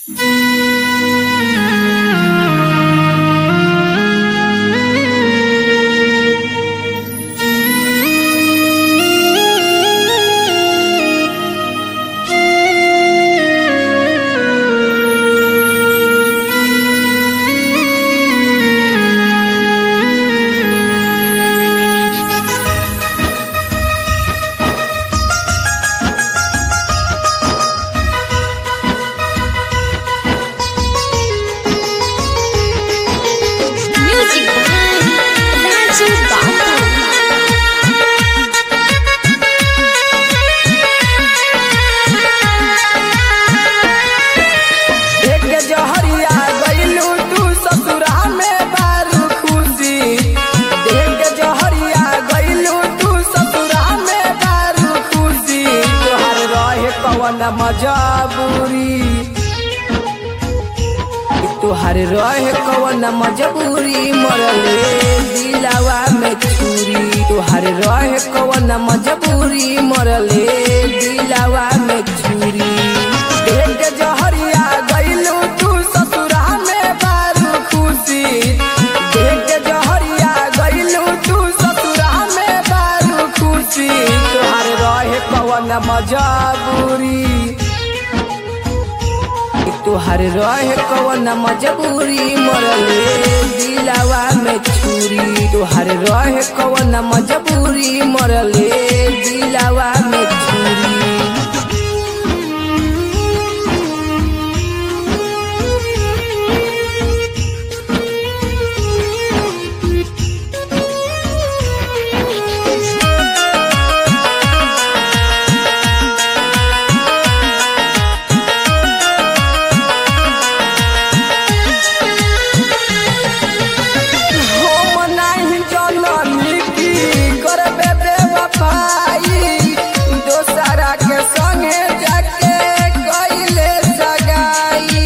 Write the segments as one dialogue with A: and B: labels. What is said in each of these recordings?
A: Music by Raju Babu.
B: एक जहरिया गइलू तू ससुरा में बारू खुशी एक जहरिया गइलू तू ससुरा में बारू खुशी तोहर रहे कवन मजबूरी तोहर रहे कवन मजबूरी मरले दिलावा में छुरी तोहर रहे कवन मजबूरी मरले दिलावा में छुरी एक जहरिया गइलू तू ससुरा में बारू खुशी एक जहरिया गइलू तू ससुरा में बारू खुशी तोहर रहे कवन मजबूरी तोहर रहे कवन मजबूरी मरले दिलावा में छुरी तोहर रहे कवन मजबूरी मरले दिलावा में छुरी हम नाही जननी की करबे बेवफाई दोसरा के संगे जाके कइले सगाई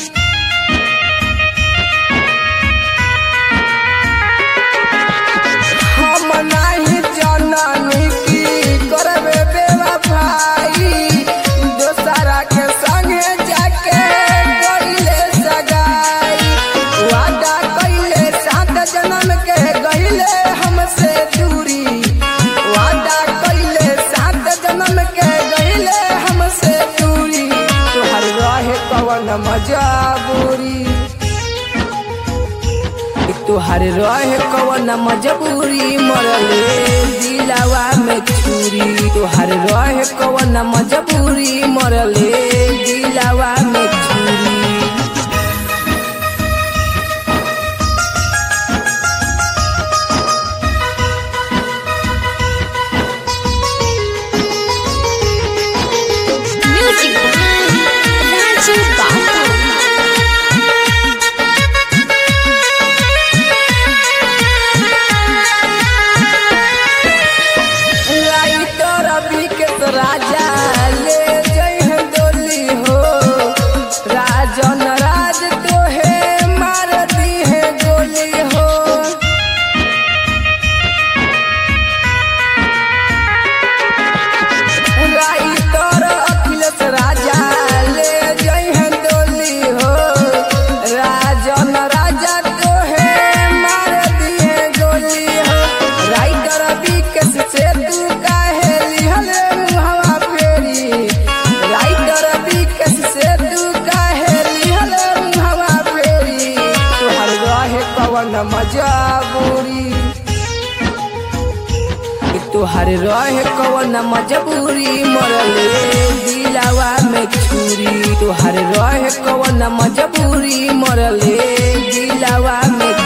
B: हम नाही जननी की करबे बेवफाई दोसरा के संगे जाके कइले सगाई वादा कइले सात जन्म के गइले हमसे दूरी वादा कइले सात जन्म के गइले हमसे दूरी तोहर रहे कवन मजबूरी तोहर रहे कवन मजबूरी मरले दिलावा में छुरी तोहर रहे कवन मजबूरी मरले दिलावा में छुरी
A: Music by Raju Babu.
B: Writer अभी के तो राजा ले जइह डोली हो राजन राज तो है मार दी है गोली हो राइटर अखिलेश राजा ले जइह डोली हो राजन राजा तो है मार दी है गोली हो राइटर विकेश से तू काहे लिहल मुहवा फेरी राइटर विकेश से तू काहे लिहल मुहवा फेरी तोहर रहे कवन मजबूरी तोहर रहे कवन मजबूरी मरले दिलावा में छुरी तोहर रहे कवन मजबूरी मरले दिलावा में